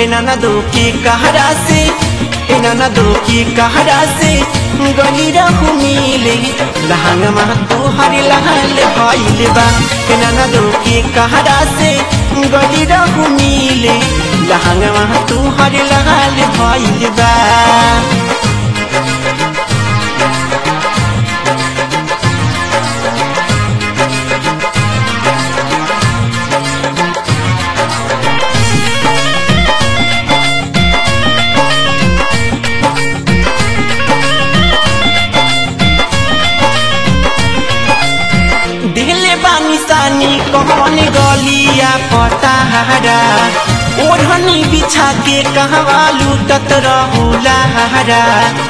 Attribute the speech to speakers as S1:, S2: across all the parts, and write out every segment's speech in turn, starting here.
S1: एना दो की कहरा से एना दो की कहरा से गली रहू मिले लहंगमा तोहर लाल भइल बा एना दो की कहरा से गली रहू मिले लहंगमा तोहर लाल भइल बा दिले बानी सानी कौन गलिया पताहरा ओढ़नी बिछा के कहवा लूटत रहुला हरा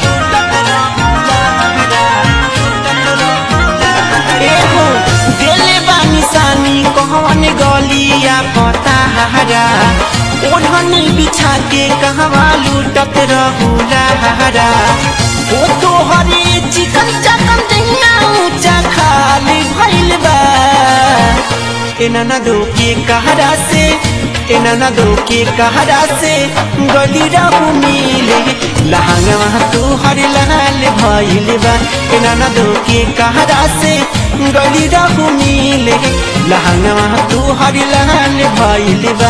S1: एहो दिले बानी सानी कौन गलिया पताहरा ओढ़नी बिछा के कहवा लूटत रहुला हरा ओ तो हरे चिकन चकन दहिया ऊंचा खाली भइल बा एना दो के कहरा से एना दो के कहरा से गली रहू मिले लहंगवा तू हर लाल भइल बा एना दो के कहरा से गली रहू मिले लहंगवा तू हर लाल भइल बा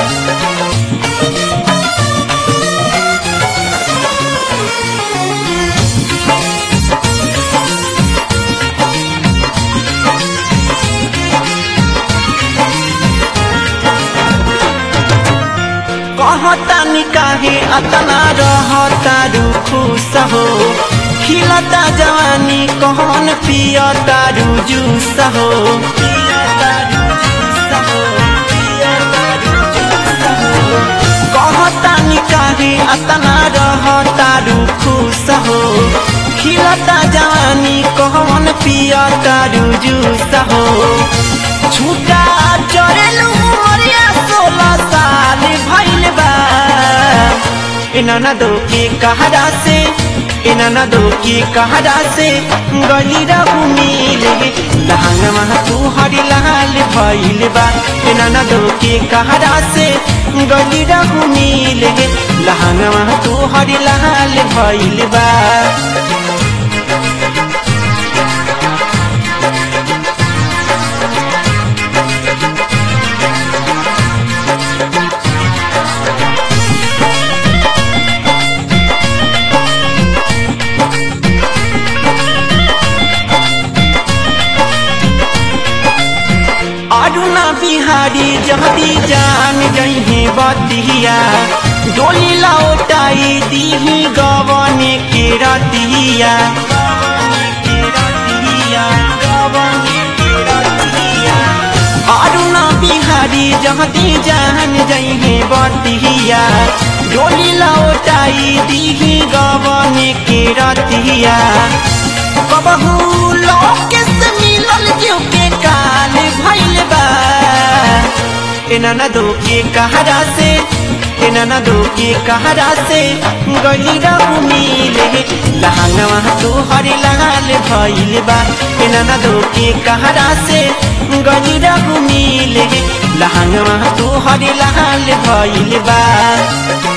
S1: कहतानी काहे अतना रहता खुश हो खिलता जवानी कौन पियता जूस हो कहतानी काहे अतना रहता खुश हो खिलता जवानी कौन पियता जूस हो छूटा चरेलू मरिया सोलह साल भइल बा एना दो के कहरा से एना दो के कहरा से गली रहू मिले लहंगवा तू हरी लाल भइल बा एना दो के कहरा से गली रहू मिले लहंगवा तू हरी लाल भइल बा अरुणा बिहारी जहदी जान जही बतिया डोली लौटाई दीही गवने के रतिया अरुणा बिहारी जहदी जान जही बतिया डोली लौटाई दीही गवने के रतिया कबहू लोके से मिलल जीव के काल भइल बा एना दो के कहरा से एना दो के कहरा से गली रहू मिले लहंगवा तू हरी लाल भइल बा एना दो के कहरा से गली रहू मिले लहंगवा तू हरी लाल भइल बा